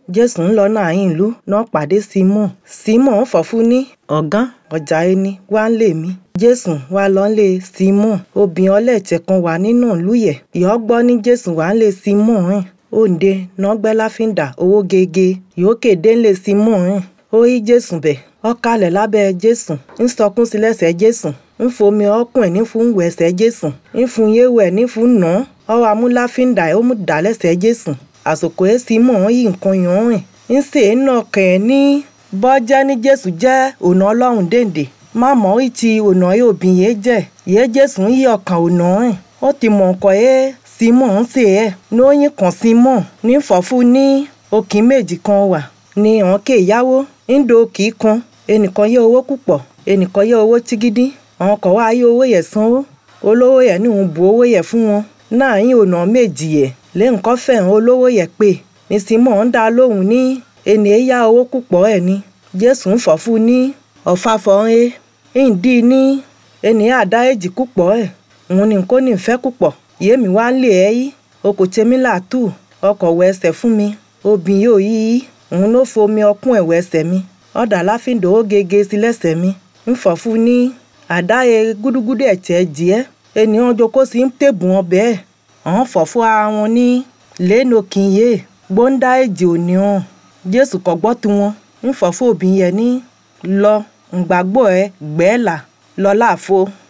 jésù ń lọ náà ìlú náà pàdé simon simon fọ̀fún ní ọ̀gán ọjà ẹni wá ń lè mí jésù wá lọ ń lé simon obìnrin ọlẹ́ẹ̀tẹ̀ kan wà nínú ìlú yẹ̀ ìyọ́ gbọ́ ní jésù wá ń lé simon rìn òǹde nọgbẹ́ láfíńdà owó gege yòókè dé ń lé simon rìn ó yí jésù bẹ̀ ọkàlẹ̀ lábẹ́ jésù ń sọkún sí lẹ́sẹ̀ jésù ń fomi ọkùn ẹ̀ ní fún wẹ̀ ẹsẹ̀ jésù ń fún yéwò ẹ̀ ní fún nà án ọwọ́ amúláfíńdà ẹ̀ ó mú dà lẹ́sẹ̀ jésù àsòkò ẹ̀ simon yí nǹkan yàn rìn ń sè é nà kàn ẹ́ ní bọ́jẹ́ ní jésù jẹ́ ọ̀nà ọlọ́run dèǹdè má mọ̀ í ti ọ̀nà yóò bí yé jẹ́ yé jésù ń yí ọkàn ọ̀nà rìn ó ti mọ̀ nǹkan ẹ̀ simon ń sè ẹ́ ní ó yín kan simon ní fọ̀fún ní òkì méjì kan wà ní àwọn kè yáwó ń do òkì kan ẹnìkan yẹ owó púpọ̀ ẹnìkan yẹ owó tígídí àwọn kan wá yẹ owó yẹ sanwó olówó yẹ ní òun bu owó yẹ fún wọn náà yín ọ̀nà méjì yẹ lẹ́yìn kan fẹ̀hàn olówó yẹ pé ní simon ń dá lóhùn ní ẹnì ẹ̀ yá owó púpọ̀ ẹ̀ ní jésù ń fọ̀fún ní ọ̀fàfọ̀ ẹ̀ ń dí ní ẹnì àdá èjì púpọ̀ ẹ̀ òun ní kò ní ìfẹ́ púpọ̀ yémi wá ń lè ẹ́ yí o kò tẹ́mi làtú ọkọ̀ wẹ ẹsẹ̀ fún mi obìn yóò yí í òun ló fomi ọkùn ẹ̀wẹ̀ ẹsẹ̀ mi ọ̀dà láfíńdò ó gege sí lẹ́sẹ̀ mi ń fọ̀fún ní àdáyé gúdúgúdú ẹ̀tẹ̀ jìẹ́ ènìyàn joko sí ń tèbùn ọbẹ̀ ẹ̀ àwọn fọ̀fún ara wọn ní lẹ́nu kìnyé gbóńdá èjì òní hàn jésù kò gbọ́ tiwọn ń fọ̀fún òbí yẹn ní lọ ǹgbàgbọ́ ẹ gbẹ́ẹ̀là lọ láàfo